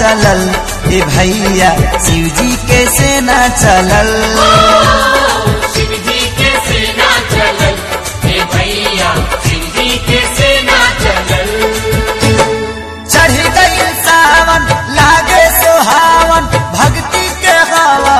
चलल ए भैया शिव जी के सेना चलल शिव जी के सेना चलल हे भैया शिव जी के सेना चलल चढ़ गई सावन लागे सुहावन भक्ति के हवा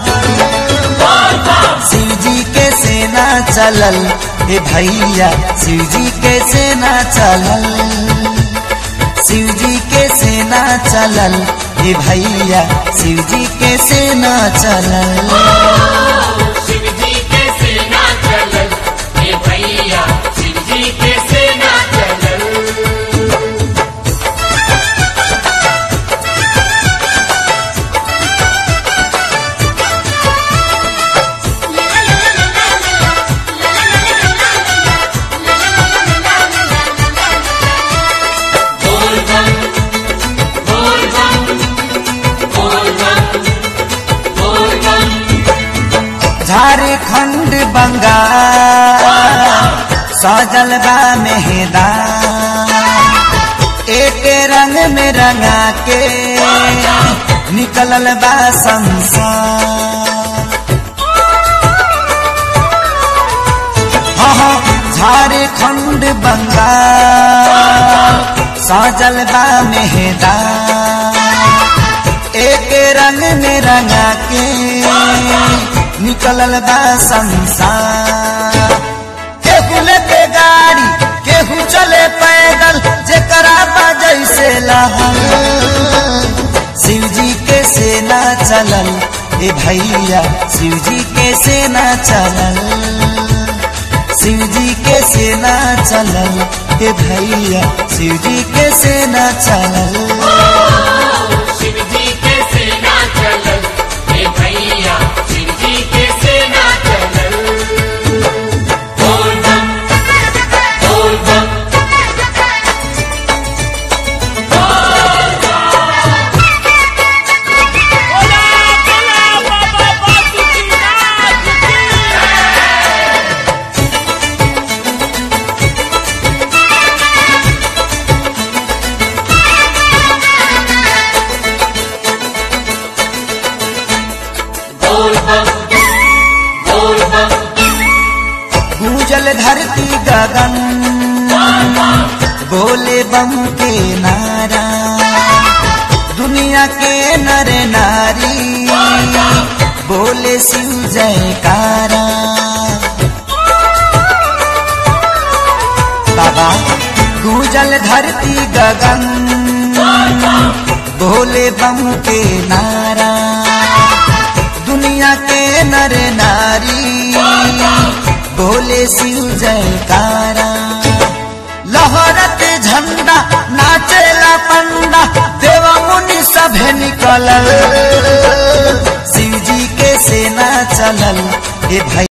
बहल शिव जी के सेना चलल ए भैया शिव जी के सेना चलल शिव जी के सेना चलल ए भैया शिव जी के सेना चलल शिव जी के सेना चलल हे भैया शिव जी के सेना चलल बोल बम बोल बम बोल बम बोल बम झारखंड बंगाल सजल बा मेहदा एक रंग में रंगा के निकलल बा संसार हाँ हाँ, झारखंड बंगाल सजल बा मेहदा एक रंग में रंगा के निकलल बा संसार केहू लेके गाड़ी केहू चले पैदल जेकरा बा जैसे लहल शिव जी के सेना चलल ए भैया शिव जी के सेना चलल शिव जी के सेना चलल ए भैया शिव जी के सेना चलल शिव जी के सेना चलल हे भैया शिव जी के सेना चलल बोल बम बोल बम बोल बम बोल बम गूंजल धरती गगन बोले बम के नारा दुनिया के नर नारी बोले शिव जयकारा बाबा गूंजल धरती गगन बोले बम के नारा दुनिया के नर नारी बोले शिव जयकारा लहरत झंडा नाचेला पंडा देव मुनि सभे निकलल शिव जी के सेना चलल ए भाई